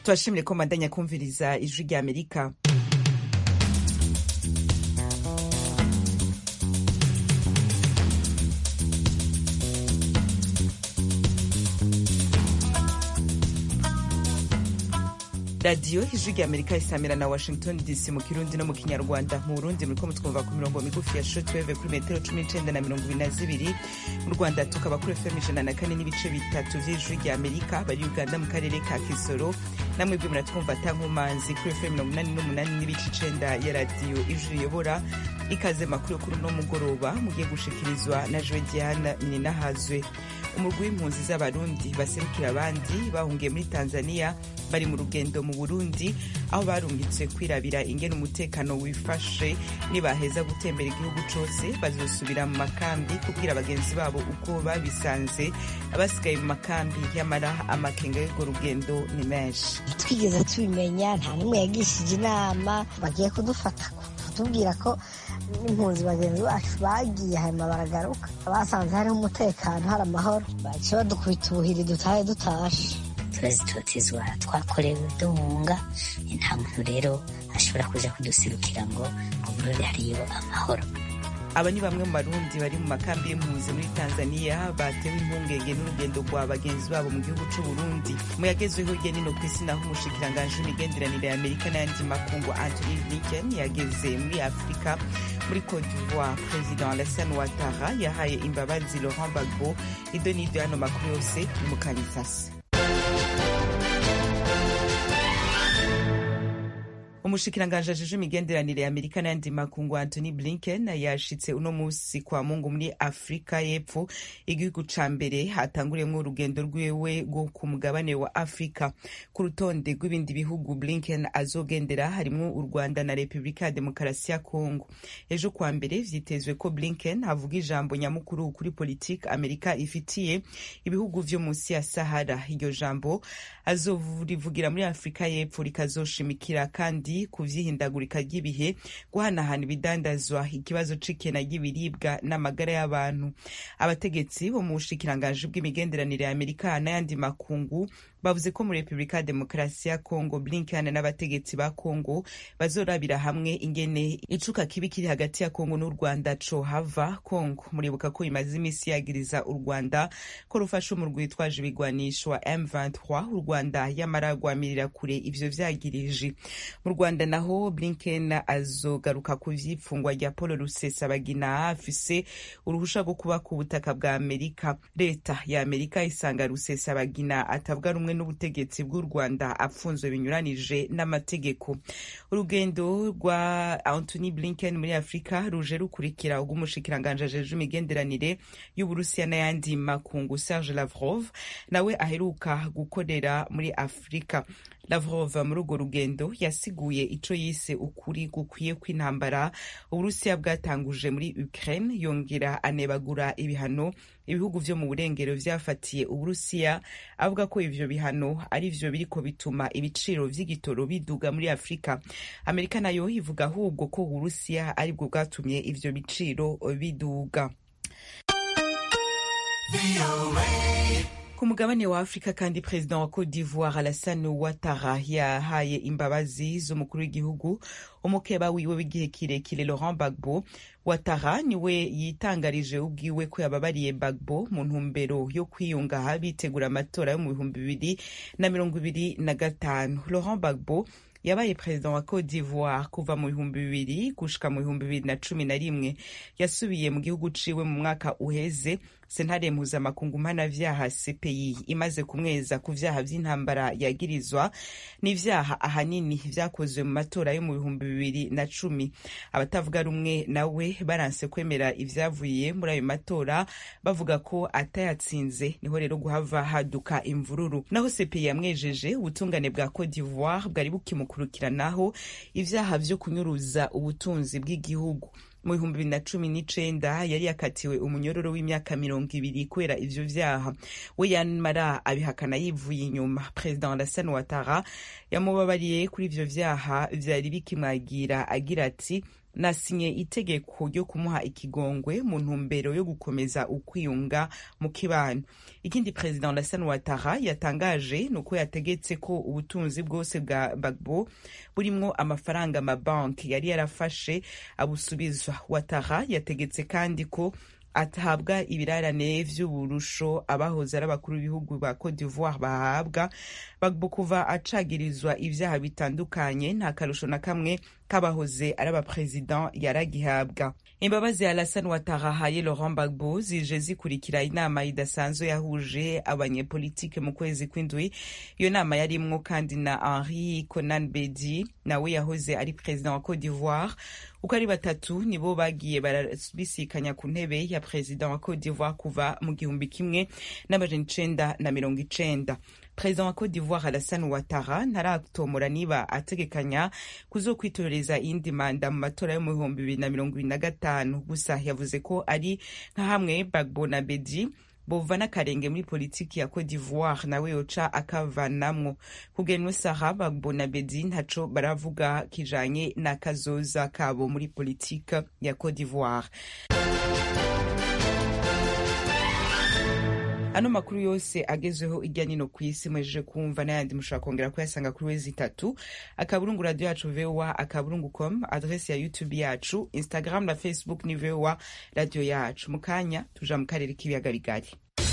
turashimire ko mbandanya kumviriza ijwi rya amerika radiyo ijwi rya amerika isamira na washington dc mu kirundi no mu kinyarwanda mu burundi muriko mutwumva ku mirongo migufi ya shortwave kuri metero cumi n'icenda na mirongo ibiri na zibiri mu rwanda tukaba kuri fm ijana na kane n'ibice bitatu vy'ijwi rya amerika bari uganda mu karere ka kisoro namwebwe muratwumva tankumanzi kuri fm mirongo inani n'umunani n'ibice icenda ya radiyo ijwi riyobora ikaze makuru yo kuri uno mugoroba mugiye gushikirizwa na joe diana ninahazwe umurwi w'impunzi z'abarundi baserukira abandi bahungiye muri tanzania bari mu rugendo mu burundi aho barungitse kwirabira ingene umutekano wifashe nibaheza gutembera igihugu cose bazosubira mu makambi kubwira bagenzi babo uko babisanze abasigaye mu makambi yamara amakenga y'urwo rugendo ni menshi twigeze tubimenya nta n'umwe yagishije inama bagiye kudufata kutubwira ko n'impunzi bagenzi bacu bagiye hanyuma baragaruka basanze hariho umutekano hari amahoro baciye badukubita ubuhiri dutahe dutashe turazitotezwa twakorewe duhunga nta muntu rero ashobora kuja kuduserukira ngo uburore hariyo amahoro aba ni bamwe mu barundi bari mu makambi y'impunzi muri tanzania batewe impungenge n'urugendo rwa bagenzi babo mu gihugu c'uburundi mu yagezweho hirya nino ku isi naho umushikiranganji w'imigenderanire ya amerika n'ayandi makungu anthony blinken yageze muri afurika muri cote d'ivoire president alassane ouattara yahaye imbabazi laurent gbagbo ido n'iryo yano makuru yose ni mu kanyisasi umushikiranganji ajejwe imigenderanire ya amerika n'ayandi makungu anthony blinken yashitse uno musi kwa mungu muri afurika y'epfo igihugu ca mbere hatanguriyemwo urugendo rwiwe rwo ku mugabane wa afurika ku rutonde rw'ibindi bihugu blinken azogendera harimwo u rwanda na repubulika ya demokarasi ya kongo ejo kwa mbere vyitezwe ko blinken avuga ijambo nyamukuru kuri politike amerika ifitiye ibihugu vyo munsi ya sahara iryo jambo azorivugira muri afurika y'epfo rikazoshimikira kandi ku vyihindagurika ry'ibihe guhanahana ibidandazwa ikibazo c'ikena ry'ibiribwa n'amagara y'abantu abategetsi bo mu bushikiranganji bw'imigenderanire ya amerika n'ayandi makungu bavuze ko muri repubulika ya demokarasi ya kongo blinken n'abategetsi ba kongo bazorabira hamwe ingene icuka kibi kiri hagati ya kongo n'u rwanda cohava kongo muribuka ko imaze imisi yagiriza u rwanda ko rufasha umurwi witwaje ibigwanisho wa m23 u rwanda yamara rwamirira kure ivyo vyagirije mu rwanda naho blinken azogaruka ku vy'ipfungwa rya paul rusesabagina afise uruhusha rwo kuba ku butaka bwa amerika leta ya amerika isanga rusesabagina atavuga rumwe n'ubutegetsi bw'u rwanda apfunzwe binyuranije n'amategeko urugendo rwa anthony blinken muri afurika ruje rukurikira ubw'umushikiranganji ajejwe imigenderanire y'uburusiya n'ayandi makungu serge lavrov nawe aheruka gukorera muri afurika lavrov muri urwo rugendo yasiguye ico yise ukuri gukwiye kw'intambara uburusiya bwatanguje muri ukraine yongera anebagura ibihano ibihugu vyo mu burengero vyafatiye uburusiya avuga ko ivyo bihano ari vyo biriko bituma ibiciro vy'igitoro biduga muri afurika amerika nayo ivuga ahubwo ko uburusiya aribwo bwatumye ivyo biciro biduga ku mugabane wa afurika kandi perezida wa cote d'ivoire alassane ouattara yahaye imbabazi z'umukuru w'igihugu umukeba wiwe w'igihe kirekire laurent gbagbo ouattara niwe yitangarije ubwiwe ko yababariye gbagbo mu ntumbero yo kwiyunga bitegura amatora yo mu bihumbi bibiri na mirongo ibiri na gatanu laurent gbagbo yabaye perezida wa cote d'ivoire kuva mu bihumbi bibiri gushika mu bihumbi bibiri na cumi na rimwe yasubiye mu gihugu ciwe mu mwaka uheze sentare mpuzamakungu mpanavyaha cpi imaze kumweza ku vyaha vy'intambara yagirizwa n'ivyaha ahanini vyakozwe mu matora yo mu bihumbi bibiri na cumi abatavuga rumwe nawe baranse kwemera ivyavuye muri ayo matora bavuga ko atayatsinze niho rero guhava haduka imvururu naho cpi yamwejeje ubutungane bwa cote d'ivoire bwari bukimukurikiranaho ivyaha vyo kunyuruza ubutunzi bw'igihugu mu bihumbi bibiri na cumi n'icenda yari yakatiwe umunyororo w'imyaka mirongo ibiri kubera ivyo vyaha we yamara abihakana yivuye inyuma perezida alassane ouattara yamubabariye kuri ivyo vyaha vyari bikimwagira agira ati nasinye itegeko ryo kumuha ikigongwe mu ntumbero yo gukomeza ukwiyunga mu kibano ikindi perezida Alassane Ouattara yatangaje ni uko yategetse ko ubutunzi bwose bwa Gbagbo burimwo amafaranga amabanki yari yarafashe abusubizwa Ouattara yategetse kandi ko atabwa ibirarane vy'uburusho abahoze ari abakuru b'ibihugu ba Cote d'Ivoire bahabwa Gbagbo kuva acagirizwa ivyaha bitandukanye nta karusho na kamwe kabahoze ari abaperezida yaragihabwa imbabazi ya Alassane Ouattara haye Laurent Gbagbo zije zikurikira inama idasanzwe yahuje abanyepolitike mu kwezi kw'indwi iyo nama yarimwo kandi na Henri Konan Bedi nawe yahoze ari perezida wa Cote d'Ivoire uko ari batatu nibo bagiye barabisikanya ku ntebe ya perezida wa Cote d'Ivoire kuva mu gihumbi kimwe n'amajana icenda na mirongo icenda perezida wa Cote d'Ivoire Alassane Ouattara ntaratomora niba ategekanya kuzokwitoreza iyindi manda mu matora yo mu bihumbi bibiri na mirongo ibiri na gatanu gusa yavuze ko ari nka hamwe Gbagbo na Bedi bova n'akarenge muri politiki ya Cote d'Ivoire nawe yoca akavanamwo kugenwa saha Gbagbo na Bedi ntaco baravuga kijanye n'akazoza kabo muri politiki ya Cote d'Ivoire ano makuru yose agezweho irya nino ku isi mwejeje kumva n'ayandi mushobora kongera kuyasanga kuri wezi itatu akaburungu radio yacu voa akaburungu com adresi ya youtube yacu instagram na facebook ni voa radio yacu mu kanya tuja mu karere k'ibiyaga bigari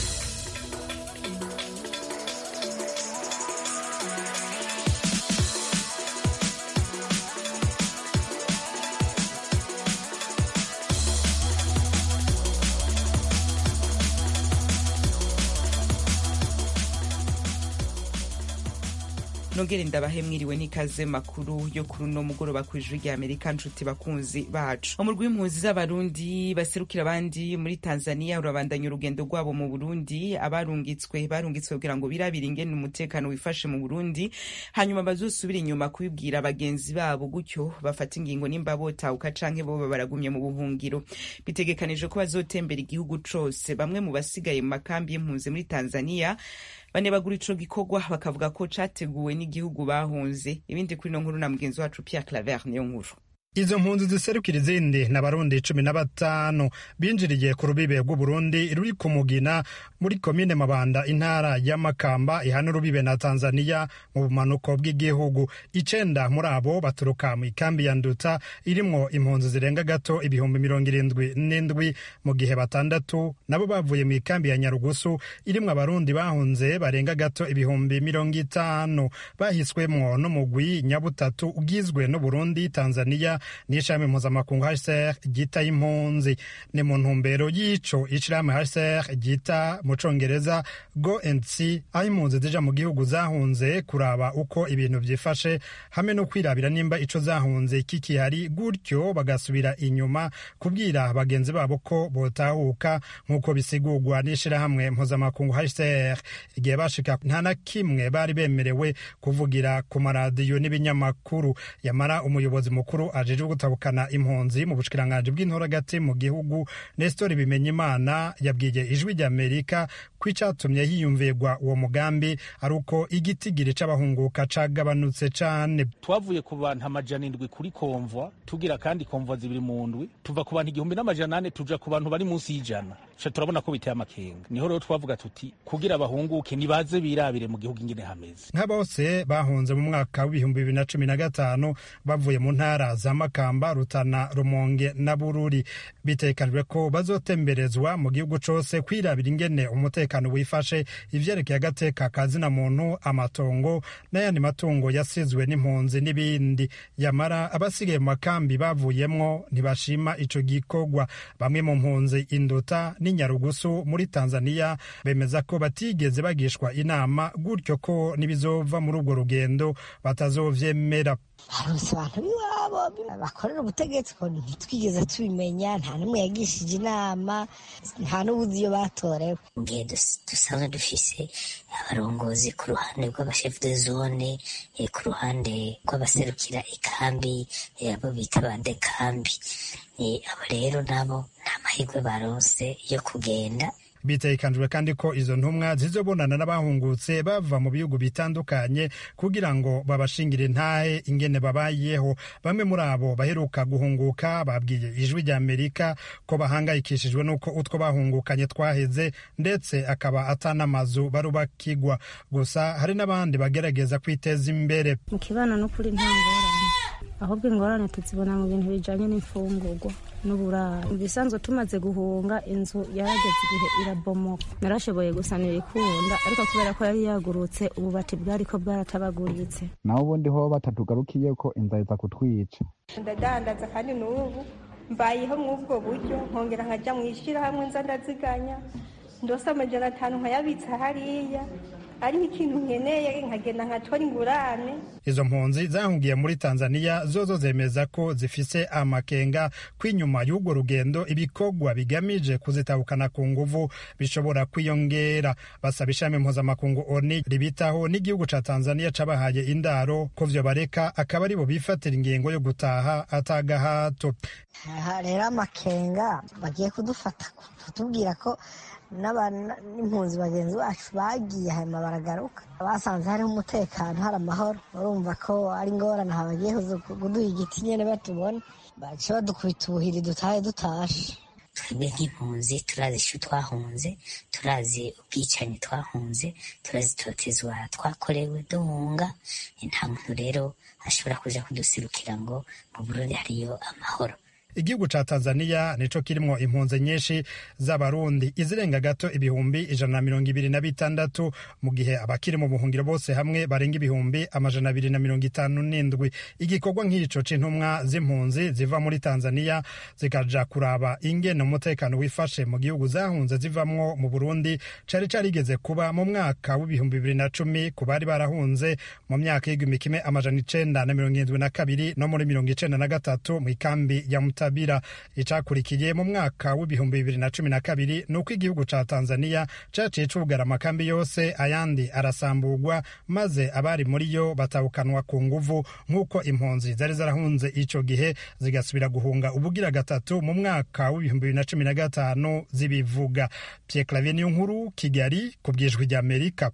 nongere ndabahe mwiriwe n'ikaze makuru yo kuri uno mugoroba ku ijwi rya amerika nshuti bakunzi bacu umurwi w'impunzi z'abarundi baserukira abandi muri tanzania urabandanya urugendo rwabo mu burundi abarungitswe barungitswe kugira ngo birabire ingene umutekano wifashe mu burundi hanyuma bazosubira inyuma kubibwira bagenzi babo gutyo bafata ingingo nimba botahuka canke boba baragumye mu buhungiro bitegekanijwe ko bazotembera igihugu cose bamwe mu basigaye mu makambi y'impunzi muri tanzania banebagura ico gikorwa bakavuga ko categuwe n'igihugu bahunze ibindi kuri no nkuru na mugenzi wacu Pierre Claver niyo nkuru izo mpunzi ziserukira izindi ni abarundi cumi na batanu binjiriye ku rubibe rw'uburundi ruri ku mugina muri komine mabanda intara ya makamba ihana urubibe na tanzania mu bumanuko bw'igihugu icenda muri abo baturuka mu ikambi ya nduta irimwo impunzi zirenga gato ibihumbi mirongo irindwi n'indwi mu gihe batandatu nabo bavuye mu ikambi ya nyarugusu irimwo abarundi bahunze barenga gato ibihumbi mirongo itanu bahiswemwo n'umugwi nyabutatu ugizwe n'uburundi tanzania n'ishami mpuzamakungu hcr ryita impunzi ni mu ntumbero y'ico ishirahamwe hcr ryita mu congereza go and see aho impunzi zija mu gihugu zahunze kuraba uko ibintu vyifashe hamwe no kwirabira nimba ico zahunze kikihari gutyo bagasubira inyuma kubwira bagenzi babo ko botahuka nk'uko bisigurwa n'ishirahamwe mpuzamakungu hcr igihe bashika nta na kimwe bari bemerewe kuvugira ku maradiyo n'ibinyamakuru yamara umuyobozi mukuru aje ajejwe gutabukana impunzi mu bushikiranganji bw'intoragati mu gihugu Nestor Bimenyimana yabwiye ijwi ry'Amerika ko icatumye hiyumvirwa uwo mugambi ari uko igitigiri c'abahunguka cagabanutse cane twavuye ku bantu amajana indwi kuri komvwa tugira kandi komvwa zibiri mu ndwi tuva ku bantu igihumbi n'amajana ane tuja ku bantu bari munsi y'ijana ca turabona ko biteye amakenga niho rero twavuga tuti kugira abahunguke nibaze birabire mu gihugu ingene hameze nka bose bahunze mu mwaka w'ibihumbi bibiri na cumi na gatanu bavuye mu ntara za makamba rutana rumonge na bururi bitekanijwe ko bazotemberezwa mu gihugu cose kwirabira ingene umutekano wifashe ivyerekeye agateka kazina muntu amatongo n'ayandi matungo yasizwe n'impunzi n'ibindi yamara abasigaye mu makambi bavuyemwo ntibashima ico gikorwa bamwe mu mpunzi induta n'inyarugusu muri tanzania bemeza ko batigeze bagishwa inama gutyo ko n'ibizova muri urwo rugendo batazovyemera harose abantu b'iwabo bakorera ubutegetsi ko ntitwigeze tubimenya nta n'umwe yagishije inama nta n'ubuzi iyo batorewe mu gihe dusanzwe dufise abarongozi ku ruhande rw'abashefu de zone ku ruhande rw'abaserukira ikambi abo bita badekambi abo rero nabo nta mahirwe baronse yo kugenda bitegekanijwe kandi ko izo ntumwa zizobonana n'abahungutse bava mu bihugu bitandukanye kugira ngo babashingire ntahe ingene babayeho bamwe muri abo baheruka guhunguka babwiye ijwi rya amerika ko bahangayikishijwe n'uko utwo bahungukanye twaheze ndetse akaba atanamazu barubakigwa gusa hari n'abandi bagerageza kwiteza imbere mu kibano n'ukuri nta ngorane ahubwo ingorane tuzibona mu bintu bijanye n'imfungurwa n'uburaro mu bisanzwe tumaze guhunga inzu yarageze igihe irabomoka narashoboye gusanira ikunda ariko kubera ko yari yagurutse ububati bwariko bwaratabaguritse naho ubundi ho batatugarukiye ko inzara iza kutwica ndadandaza kandi n'ubu mbayeho mw'ubwo buryo nkongera nkajya mu ishyirahamwe nza ndaziganya ndose amajana atanu nkayabitsa hariya ariho ikintu nkeneye nkagenda nkatora ingurane izo mpunzi zahungiye muri tanzania zozo zemeza ko zifise amakenga ko inyuma y'urwo rugendo ibikorwa bigamije kuzitabukana ku nguvu bishobora kwiyongera basaba ishami mpuzamakungu oni ribitaho n'igihugu ca tanzania cabahaye indaro ko vyo bareka akaba aribo bifatira ingingo yo gutaha atagahato aha rero amakenga bagiye kudufata kutubwira ko n'impunzi bagenzi bacu bagiye hanyuma baragaruka basanze hariho umutekano hari amahoro urumva ko ari ingorane aha bagiye kuduha igiti nyine batubona bace badukubita ubuhiri dutahe dutashe twebwe nk'impunzi turazi icyo twahunze turazi ubwicanyi twahunze turazi itotezwa twakorewe duhunga nta muntu rero ashobora kuja kudusirukira ngo mu burundi hariyo amahoro igihugu ca tanzania nico kirimwo impunzi nyinshi z'abarundi izirenga gato ibihumbi ijana na mirongo ibiri na bitandatu mu gihe abakiri mu buhungiro bose hamwe barenga ibihumbi amajana abiri na mirongo itanu n'indwi igikorwa nk'ico c'intumwa z'impunzi ziva muri tanzania zikaja kuraba ingene umutekano wifashe mu gihugu zahunze zivamwo mu burundi cari carigeze kuba mu mwaka w'ibihumbi bibiri na cumi ku bari barahunze mu myaka y'igihumbi kimwe amajana icenda na mirongo irindwi na kabiri no muri mirongo icenda na gatatu mw'ikambi ya muta Tabira icakurikiye mu mwaka w'ibihumbi bibiri na cumi na kabiri ni uko igihugu ca Tanzania caciye cugara amakambi yose ayandi arasamburwa maze abari muri yo batabukanwa ku nguvu nk'uko impunzi zari zarahunze ico gihe zigasubira guhunga ubugira gatatu mu mwaka w'ibihumbi bibiri na cumi na gatanu zibivuga Pierre Clavier niyo nkuru Kigali ku bwijwi rya Amerika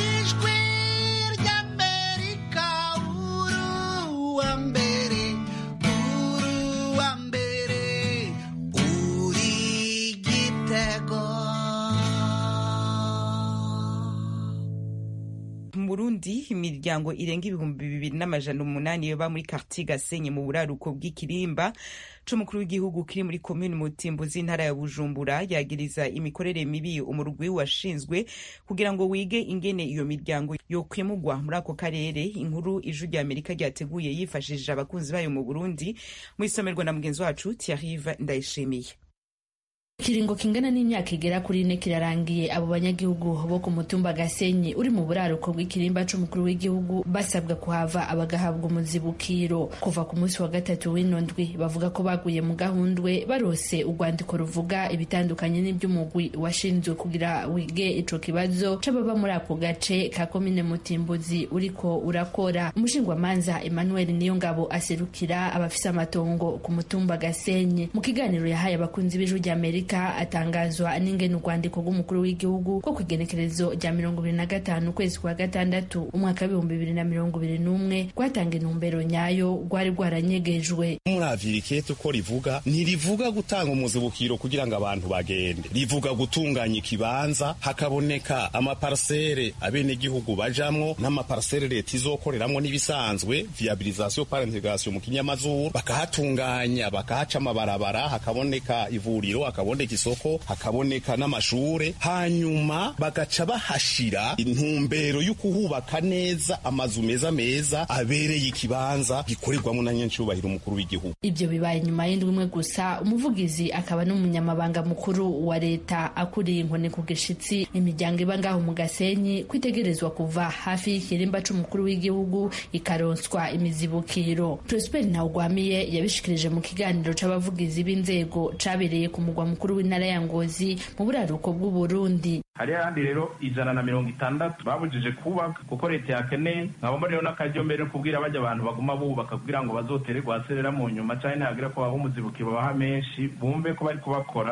mu burundi imiryango irenga ibihumbi bibiri n'amajana umunani yoba muri kartie gasenyi mu buraruko bw'ikirimba c'umukuru w'igihugu kiri muri komini mutimbu z'intara ya bujumbura yagiriza imikorere mibi umurwi washinzwe kugira ngo wige ingene iyo miryango yokwimugwa muri ako karere inkuru ijwi rya amerika ryateguye yifashishije abakunzi bayo mu burundi mu isomerwa na mugenzi wacu tiarive ndayishimiye ikiringo kingana n'imyaka igera kuri ine kirarangiye abo banyagihugu bo ku mutumba gasenyi uri mu buraruko bw'ikirimba c'umukuru w'igihugu basabwa kuhava abagahabwa umuzibukiro kuva ku munsi wa gatatu w'ino ndwi bavuga ko baguye mu gahundwe barose urwandiko ruvuga ibitandukanye n'iby'umugwi washinzwe kugira wige ico kibazo c'ababa muri ako gace ka komine mutimbuzi uriko urakora umushingwamanza emmanuel niyongabo aserukira abafise amatongo ku mutumba gasenyi mu kiganiro yahaye abakunzi b'ijwi rya amerika atangazwa n'ingene urwandiko rw'umukuru w'igihugu rwo ku igenekerezo rya mirongo ibiri na gatanu ukwezi kwa gatandatu umwaka w'ibihumbi bibiri na mirongo ibiri n'umwe rwatanga intumbero nyayo rwari rwaranyegejwe muravira ikete uko rivuga ntirivuga gutanga umuzibukiro kugira ngo abantu bagende rivuga gutunganya ikibanza hakaboneka amaparsere abenegihugu bajamwo n'amaparsere leta izokoreramwo n'ibisanzwe viabilisation par integration mu kinyamazuru bakahatunganya bakahaca amabarabara hakaboneka ivuriro hakaboneka isoko hakaboneka n'amashure hanyuma bagaca bahashira intumbero y'ukuhubaka neza amazu meza meza abereye ikibanza gikorerwamo na nyancubahiro umukuru w'igihugu ibyo bibaye nyuma y'indwi imwe gusa umuvugizi akaba n'umunyamabanga mukuru wa leta akuriye inkoni ku gishitsi imiryango iba ngaho mu gasenyi kwitegerezwa kuva hafi y'ikirimba c'umukuru w'igihugu ikaronswa imizibukiro prosper ntawugwamiye yabishikirije mu kiganiro c'abavugizi b'inzego cabereye ku mugwa mukuru w'intara ya ngozi mu buraruko bw'uburundi hariho ahandi rero ijana na mirongo itandatu babujije kubaka kuko leta yakeneye nkabamo rero n'akaryo mbere kubwira bajya abantu baguma bubaka kugira ngo bazotere rwaserera mu nyuma cyane ntihagira ko baha umuzibukiro babaha menshi bumve ko bari kubakora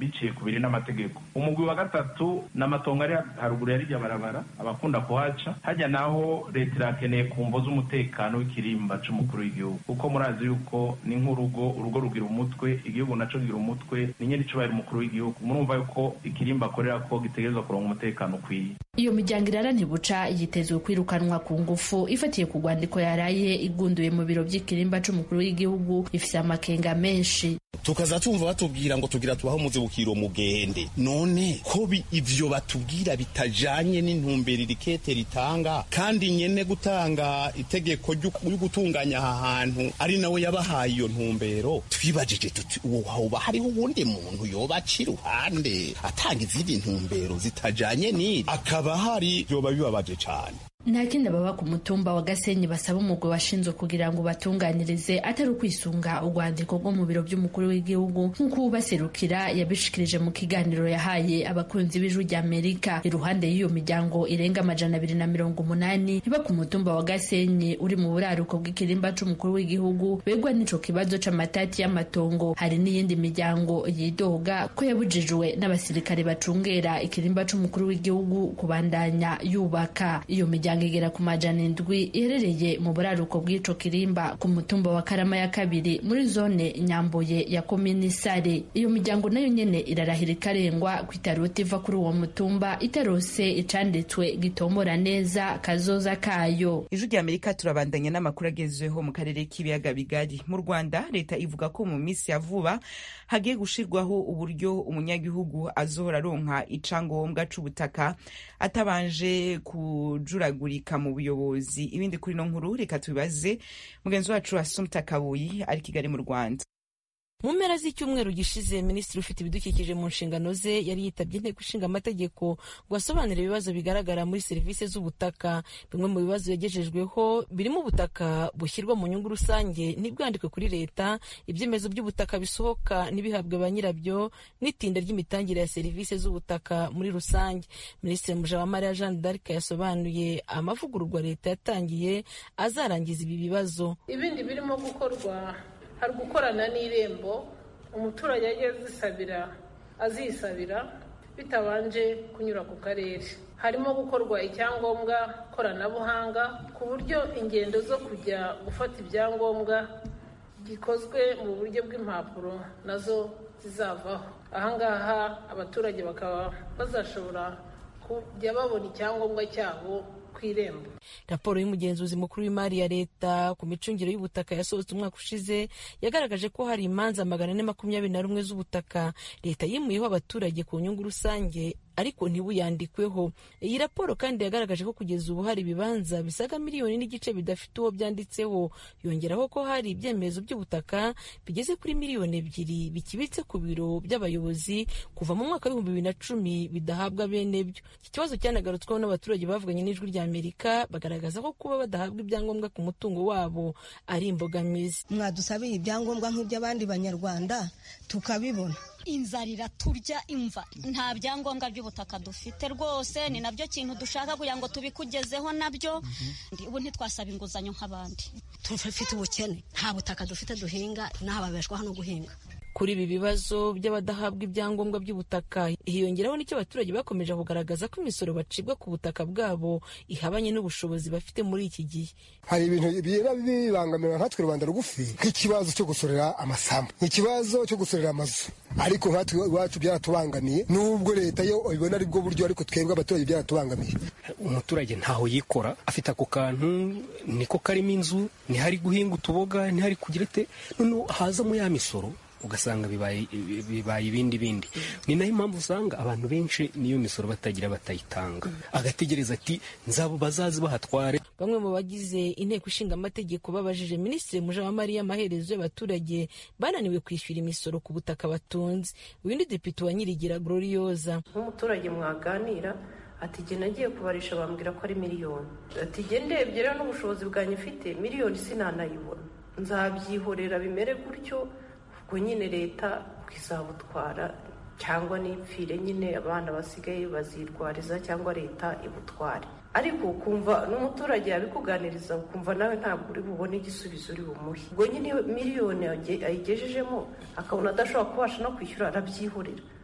biciye ku biri n'amategeko umugwi wa gatatu ni amatongo ari haruguru ya rirya barabara abakunda kuhaca hajya naho leta irakeneye ku mvo z'umutekano w'ikirimba c'umukuru w'igihugu kuko murazi yuko ni nk'urugo urugo rugira umutwe igihugu naco kigira umutwe ni nyene icubahiro umukuru w'igihugu murumva yuko ikirimba akorera ko gitegerezwa kuronka umutekano ukwiye iyo miryango irara ntibuca yitezwe kwirukanwa ku ngufu ifatiye ku rwandiko yaraye igunduye mu biro by'ikirimba c'umukuru w'igihugu ifise amakenga menshi tukaza tumva batubwira ngo tugira tubaho muzibukiro mugende none ko ivyo batubwira bitajanye n'intumbero irikete ritanga kandi nyene gutanga itegeko ryo gutunganya aha hantu ari nawe yabahaye iyo ntumbero twibajije tuti uwo hoba hariho uwundi muntu yoba aca iruhande atanga izindi ntumbero zitajanye n'iri akaba hari vyoba bibabaje cane nta kindi baba ku mutumba wa gasenyi basaba umugwi washinzwe kugira ngo batunganirize atari ukwisunga urwandiko rwo mu biro by'umukuru w'igihugu nk'uko ubaserukira yabishikirije mu kiganiro yahaye abakunzi b'ijwi rya amerika iruhande y'iyo miryango irenga amajana abiri na mirongo umunani iba ku mutumba wa gasenyi uri mu buraruko bw'ikirimba c'umukuru w'igihugu begwa n'ico kibazo c'amatati y'amatongo hari n'iyindi miryango yidoga ko yabujijwe n'abasirikare bacungera ikirimba c'umukuru w'igihugu kubandanya yubaka iyo miryango imiryango igera ku majana indwi iherereye mu buraruko bw'ico kirimba ku mutumba wa karama ya kabiri muri zone nyambuye ya komini sare iyo miryango nayo nyene irarahira ikarengwa ko itarota iva kuri uwo mutumba itarose icanditswe gitombora neza kazoza kayo ijwi rya amerika turabandanya n'amakuru agezweho mu karere k'ibiyaga bigari mu rwanda leta ivuga ko mu minsi ya vuba hagiye gushirwaho uburyo umunyagihugu azohora aronka icangombwa c'ubutaka atabanje kujuragurika mu buyobozi ibindi kuri no nkuru reka tubibaze mugenzi wacu asumta kabuyi ari kigali mu rwanda mu mpera z'icyumweru gishize minisitiri ufite ibidukikije mu nshingano ze yari yitabye inteko ishinga amategeko ngo asobanure ibibazo bigaragara muri serivisi z'ubutaka bimwe mu bibazo yagejejweho birimo ubutaka bushyirwa mu nyungu rusange ntibwandikwe kuri leta ibyemezo by'ubutaka bisohoka ntibihabwe ba nyirabyo n'itinda ry'imitangire ya serivisi z'ubutaka muri rusange minisitiri mujawamariya jeanne d'arc yasobanuye amavugururwa leta yatangiye azarangiza ibi bibazo ibindi birimo gukorwa hari gukorana n'irembo umuturage ajya azisabira azisabira bitabanje kunyura ku karere harimo gukorwa icyangombwa koranabuhanga ku buryo ingendo zo kujya gufata ibyangombwa gikozwe mu buryo bw'impapuro nazo zizavaho ahangaha abaturage bakaba bazashobora kujya babona icyangombwa cyabo ku irembo raporo y'umugenzuzi mukuru w'imari ya leta ku micungire y'ubutaka yasohotse umwaka ushize yagaragaje ko hari imanza magana ane makumyabiri na rumwe z'ubutaka leta yimuyeho abaturage ku nyungu rusange ariko ntibuyandikweho iyi raporo kandi yagaragaje ko kugeza ubu hari ibibanza bisaga miliyoni n'igice bidafite uwo byanditseho yongeraho ko hari ibyemezo by'ubutaka bigeze kuri miliyoni ebyiri bikibitse ku biro by'abayobozi kuva mu mwaka w'ibihumbi bibiri na cumi bidahabwa bene byo iki kibazo cyanagarutsweho n'abaturage bavuganye n'ijwi rya amerika bagaragaza ko kuba badahabwa ibyangombwa ku mutungo wabo ari imbogamizi mwadusabiye ibyangombwa nk'iby'abandi banyarwanda tukabibona inzara iraturya imva nta byangombwa by'ubutaka dufite rwose ni nabyo kintu dushaka kugira ngo tubikugezeho nabyo ubu ntitwasaba inguzanyo nk'abandi tufite ubukene nta butaka dufite duhinga n'aha babeshwaho no guhinga kuri ibi bibazo by'abadahabwa ibyangombwa by'ubutaka hiyongeraho n'icyo abaturage bakomeje kugaragaza ko imisoro bacibwa ku butaka bwabo ihabanye n'ubushobozi bafite muri iki gihe hari ibintu biba bibangamira nkatwe rubanda rugufi nk'ikibazo cyo gusorera amasambu ikibazo cyo gusorera amazu ariko nkatwe iwacu byaratubangamiye n'ubwo leta yo ibona ari bwo buryo ariko twebwe abaturage byaratubangamiye umuturage ntaho yikora afite ako kantu niko karimo inzu ntihari guhinga utuboga ntihari kugira ate noneho hazamo ya misoro ugasanga bibaye bibaye ibindi bindi ni nayo impamvu usanga abantu benshi niyo misoro batagira batayitanga agategereza ati nzabo bazazi bahatware bamwe mu bagize inteko ishinga amategeko babajije minisitiri mujawamariya amaherezo y'abaturage bananiwe kwishyura imisoro ku butaka batunze uyu depite wa nyirigira glorioza nk'umuturage mwaganira ati jye nagiye kubarisha bambwira ko ari miliyoni ati jye ndebye rero n'ubushobozi bwanjye mfite miliyoni sinanayibona nzabyihorera bimere gutyo ubwo nyine leta izabutwara cyangwa n'ipfire nyine abana basigaye bazirwariza cyangwa leta ibutware ariko ukumva n'umuturage yabikuganiriza ukumva nawe ntabwo uri bubone igisubizo uri bumuhe ubwo nyine miliyoni ayigejejemo akabona adashobora kubasha no kwishyura arabyihorera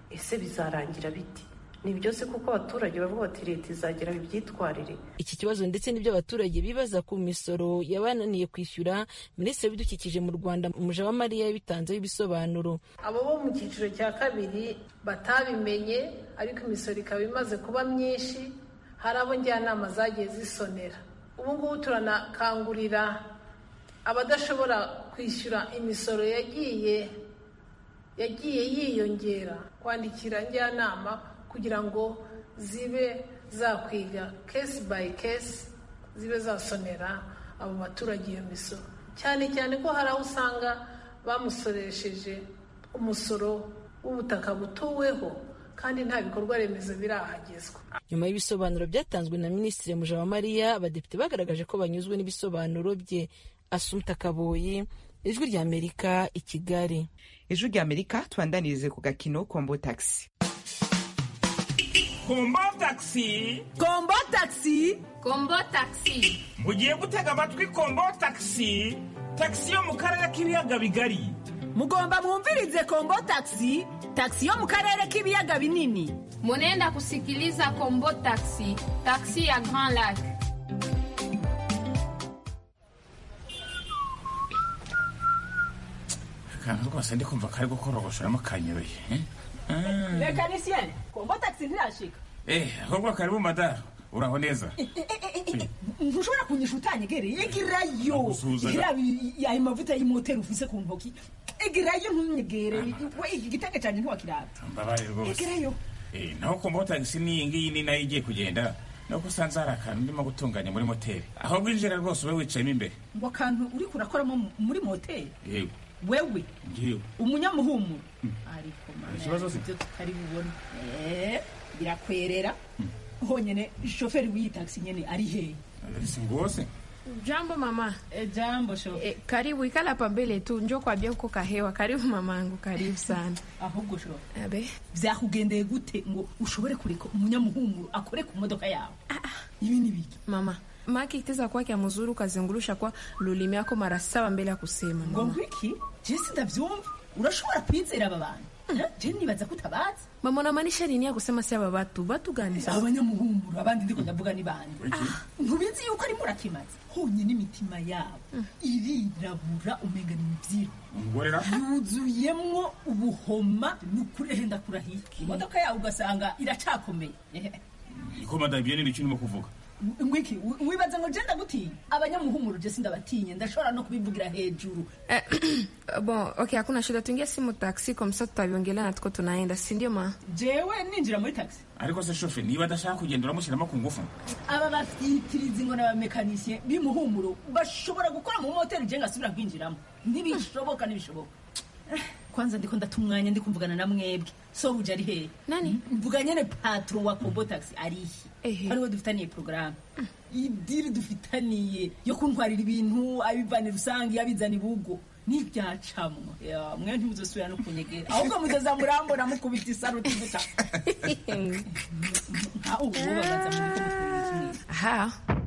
ese bizarangira biti ni byose kuko abaturage bavuga bati leta izagera ibyitwarire iki kibazo ndetse n'ibyo abaturage bibaza ku misoro yabananiye kwishyura minisitiri w'ibidukikije mu rwanda mujawamariya yabitanzeho ibisobanuro abo bo mu cyiciro cya kabiri batabimenye ariko imisoro ikaba imaze kuba myinshi hari abo njyanama zagiye zisonera ubu ngubu turanakangurira abadashobora kwishyura imisoro yagiye yagiye yiyongera kwandikira njyanama kugira ngo zibe zakwiga kesi bayi kesi zibe zasonera abo baturage iyo misoro cyane cyane ko hari aho usanga bamusoresheje umusoro w'ubutaka butuweho kandi nta bikorwa remezo birahagezwa nyuma y'ibisobanuro byatanzwe na minisitiri mujawamariya abadepite bagaragaje ko banyuzwe n'ibisobanuro bye asumta kaboyi ijwi rya amerika i kigali ijwi rya amerika tubandanirize ku gakino kombo taxi kombo taxi kombo taxi kombo taxi mugiye gutega amatwi kombo taxi taxi yo mu karere k'ibiyaga bigari mugomba mwumvirize kombo taxi taxi yo mu karere k'ibiyaga binini munenda kusikiliza kombo taxi taxi ya grand lac akantu rwose ndi kumva kari gukorogoshoramo kanyoye mekanisiyene kombo taxi ntirashika eh ahubwo karibu madara uraho neza ntushobora kunyisha utanyegereye egerayo ayo mavuta y'imoteri ufise ku ntoki egerayo ntunyegere we iki gitenge cyane ntiwakiraba mbabaye rwose egerayo naho kombo taxi n'iyi ngiyi ni nayo igiye kugenda nuko usanze hari akantu ndimo gutunganya muri moteri aho bwinjira rwose ube wicayemo imbere ngo akantu uri kurakoramo muri moteri yego wewe ngiwe umunyamuhumuro ariko ikibazo se ibyo tutari bubone birakwerera honyine shoferi w'iyi taxi nyene ari hehe si ngose jambo mama e, jambo sho e, karibu ikala hapa mbele tu njo kwambia uko kahewa karibu mamangu karibu sana ahubwo sho abe vyakugendeye gute ngo ushobore kureka umunyamuhumuro akore ku modoka yawe ibi ni biki mama maki iteza kwake mzuri ukazungurusha kwa lulimi yako mara saba mbele ya kusema ngo ngwiki jesi ndavyumva urashobora kwizera aba bantu je nibaza ko utabazi mama unamaanisha nini ya kusema si aba batu batu gani sasa abanyamuhumuro abandi ndiko ndavuga ni bande ntubizi yuko ari murakimaze honyine imitima yabo irirabura umenga ni mivyiro yuzuyemwo ubuhoma nukuri ehe ndakurahiye imodoka yawe ugasanga iracakomeye ko madara ibyo ni ibiki urimo kuvuga ngwiki wibaza ngo je ndagutinya abanyamuhumuro je sindabatinye ndashobora no kubivugira hejuru eh, bon okay hakuna shida tuingie simu taxi kwa msa tutaviongelea na tuko tunaenda si ndio ma jewe ninjira muri taxi ariko se shofe niba adashaka kugenda uramushyiramo ku ngufu aba bafitiriza ngo n'abamekanisye b'imuhumuro bashobora gukora mu moteri je ngasubira kwinjiramo ntibishoboka ntibishoboka kwanza ndiko ndata umwanya ndi kumvugana na mwebwe so uje ari hehe nani mvuga nyene patron wa kombo taxi arihe ariwe dufitaniye porogaramu idiri dufitaniye yo kuntwarira ibintu abivana rusange abizana ibugo n'ibyacamwa mwe ntimuzosubira no kunyegera ahubwo muzoza murambona mukubita isaruti gusa nkaho ubu babaza muri ko mutwerera kimwe aha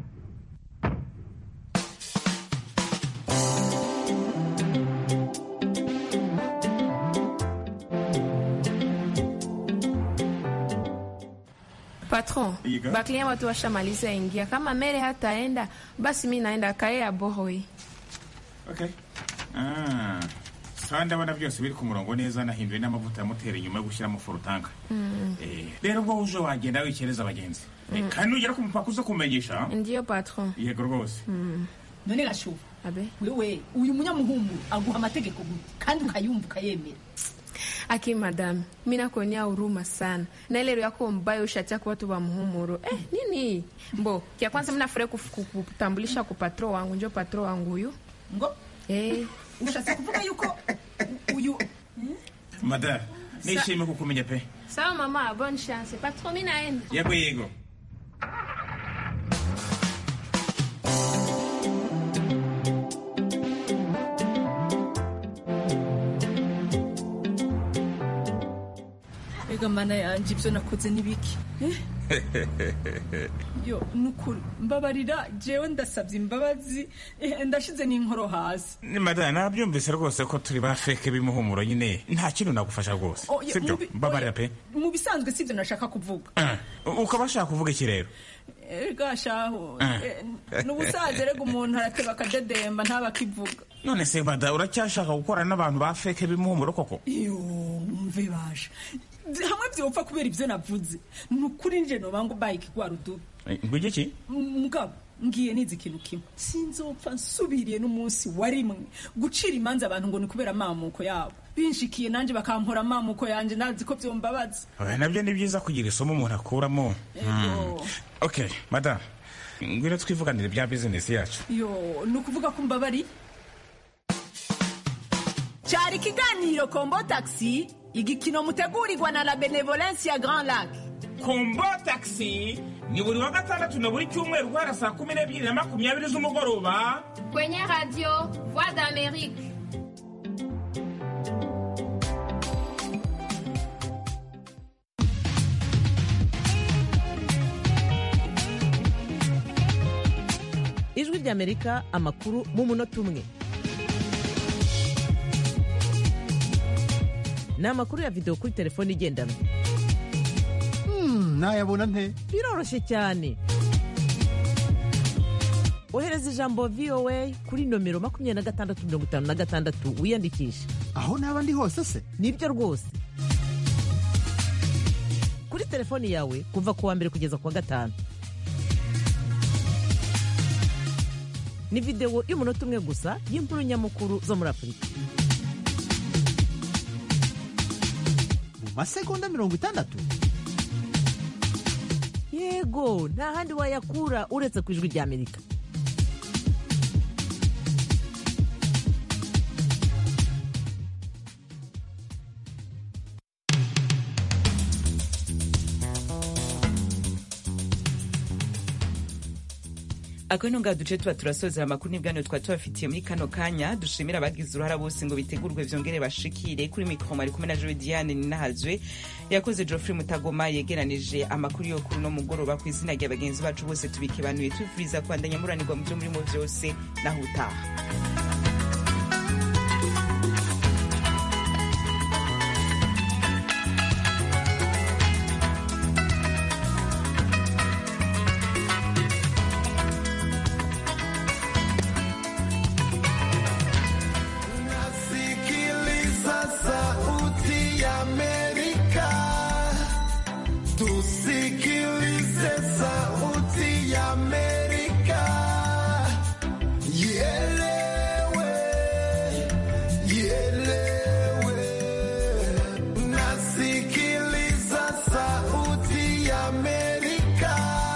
patron baklia watu washamaliza ingia kama mere hataenda basi mi naenda kae ya bohoi okay. ah. sawa ndabona byose biri ku murongo neza nahinduye n'amavuta ya moteri nyuma yo gushyiramo forutanka rero ubwo uje wagenda wikereza abagenzi kandi nugera ku mupaka uze kumenyesha ndiyo patron yego rwose none gashuba abe wewe uyu munyamuhumuro aguha amategeko gute kandi ukayumva ukayemera aki madam mi nakuonea huruma sana na ile yako mbaya ushatia kwa watu wa muhumuro eh, nini mbo kia kwanza mnafurahi kutambulisha ku patro wangu njo patro wangu huyu ngo eh. ushatse kuvuga yuko uyu madara nishimiye kukumenya pe sawa mama bonne chance patro mi naenda yego yego ega mana yanje ibyo nakoze n'ibiki yo nukuri mbabarira jewe ndasabye imbabazi eh, ndashize n'inkoro hasi ni madame nabyumvise rwose ko turi ba feke b'imuhumuro nyine nta kintu nagufasha rwose Oh, ya- sibyo mubi- mbabarira pe mu bisanzwe sibyo nashaka kuvuga Ah, ukaba ashaka kuvuga iki rero erega shaho Ah. eh, n'ubusaza rega umuntu arateba akadedemba ntaba akivuga none se mada uracyashaka gukorana n'abantu ba feke b'imuhumuro koko iyo mve baje hamwe byopfa kubera ibyo navuze ni ukuri nje nobango bayike gwa rudubi ngwige iki mugabo ngiye nizi ikintu kimwe sinzopfa nsubiriye n'umunsi wa rimwe gucira imanza abantu ngo ni kubera amamuko yabo binshikiye nanjye bakampora amamuko yanjye nazi ko byombabaza Oya, nabyo ni byiza kugira isomo umuntu akuramo Hmm. ok madame ngwino twivuganire bya bizinesi yacu yo ni ukuvuga ko mbabari cyari ikiganiro kombo taxi igikino mutegurirwa na la benevolence ya grand lac kombo taxi ni buri wa gatandatu na buri cyumweru guhera saa kumi n'ebyiri na makumyabiri z'umugoroba kwenye radio voix d'amerique ijwi ry'amerika amakuru mu munota umwe ni amakuru ya videwo kuri telefone igendanwa nayabona nte biroroshye cyane ohereza ijambo voa kuri nomero makumyabiri na gatandatu mirongo itanu na gatandatu wiyandikishe aho naba ndi hose se nibyo rwose kuri telefoni yawe kuva ku wa mbere kugeza ku wa gatanu ni videwo y'umunota umwe gusa y'inkuru nyamukuru zo muri afurika mu masegonda mirongo itandatu yego nta handi wayakura uretse ku ijwi ry'amerika akaba ino ngaha duce tuba turasozera amakuru n'ibiganiro twari tubafitiye muri kano kanya dushimira abagize uruhara bose ngo bitegurwe vyongere bashikire kuri mikoro mari kumwe na jowe diane ninahazwe yakoze geoffrey mutagoma yegeranije amakuru yo kuri uno mugoroba ku izina rya bagenzi bacu bose tubikebanuye tubifuriza kubandanya muranirwa mu vyo murimo vyose naho utaha Sikiliza sauti ya Amerika, tusikilize sauti ya Amerika, ielewe, ielewe. Nasikiliza sauti ya Amerika,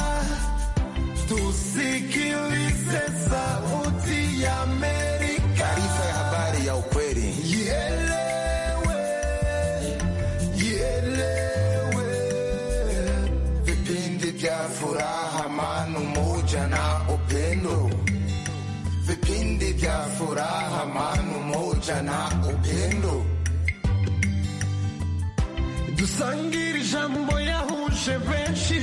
tusikilize sauti ya Amerika. Taarifa ya habari ya ukweli. Ielewe, ielewe. Vipindi vya furaha, amani, umoja na upendo. Vipindi vya furaha, amani, umoja na upendo. dusangire ijambo yahuje benshi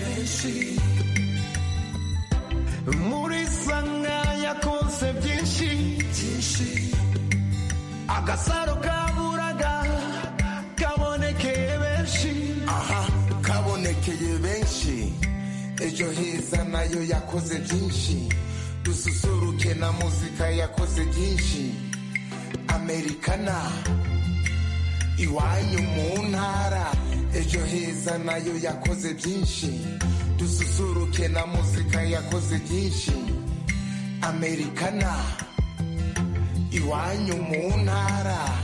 muri sanga yakonse byinshi agasaro kaburaga kabonekeye benshi aha kabonekeye benshi ejo heza nayo yakoze byinshi dususuruke na muzika yakoze byinshi amerikana iwanyu mu ntara ejo heza nayo yakoze byinshi dususuruke na muzika yakoze byinshi amerikana iwanyu mu ntara